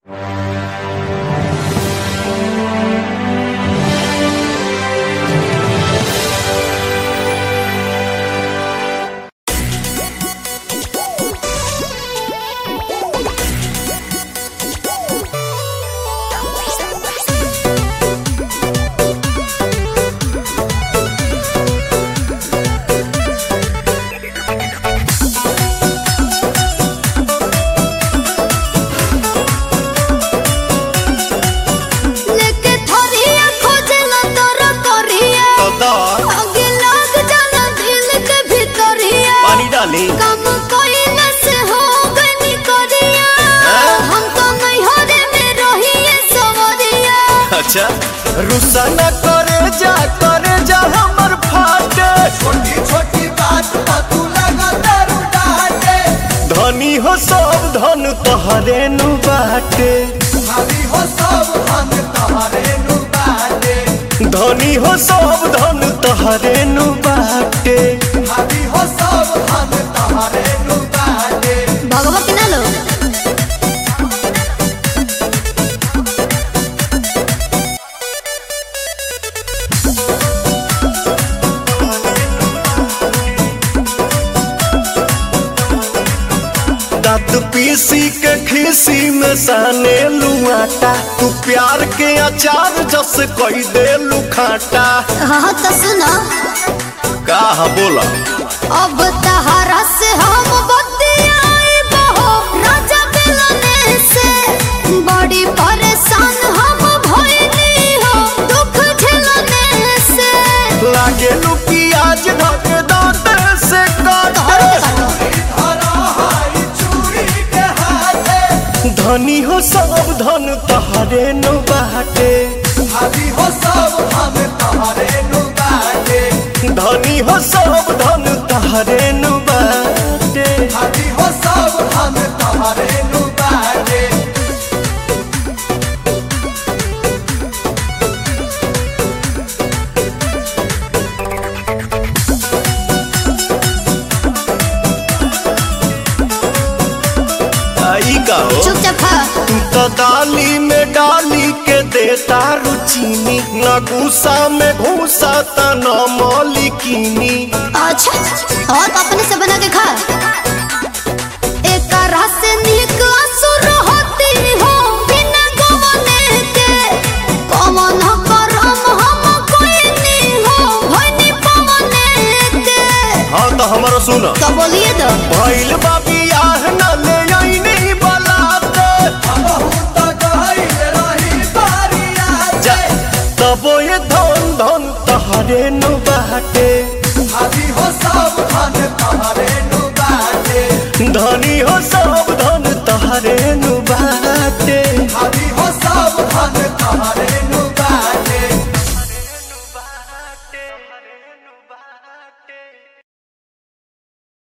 लेके थोरिया खोजला तोरा कोरिया दादा आगे लग जाला दिल के भीतरिया पानी डाली काम कइला से हो गनी करिया हम तो नहीं हरे में रहिए सवरिया अच्छा रुसा न करे जा करे जा हमर फाटे छोटी छोटी बात पर तू लगा दारू डाटे धनी हो सब धन तोहरे नु बाटे भाभी हो सब हम तुम्हारे नु बाटे धनी हो सब धन तोहरे नु बाटे भाभी हो सब हम तुम्हारे नु बाटे भगवा के ना लो दांत पीसी के खीसी में साने लुआटा तू प्यार के अचार जस कोई दे लुखाटा हाँ तो सुनो का बोला अब तहरा से हम बतियाए बहो राजा मिलने से बड़ी परेशान हम भइली हो दुख झेलने से लागे लू प्याज धक दांत से काट धरा हाई चूड़ी के हाथे धनी हो सब धन तहरे नु बाटे भाभी हो सब हम तुम्हारे नु बाटे धनी हो सब धन तहरे नु बाटे भाभी हो सब हम तुम्हारे नु बाटे आई का हो चुपचाप खा तू तो दाली में डाली के देता रुचीनी न गुस्सा में घूसा त न मौलिकीनी अच्छा और तो अपने से बना के खा एक रस निक असुर होती हो बिना गवने के कमन करम हम कोई नहीं हो भनी पवने के हाँ तो हमारा सुन तो बोलिए तो भइल बाबी आह न ले आईनी बलाते बहुत गहरी रही बारिया जा तबो ये धन धन तहरे नु बाटे भाभी हो सब हम तुम्हारे नु बाटे धनी हो सब धन तहरे नु बाटे भाभी हो सब हम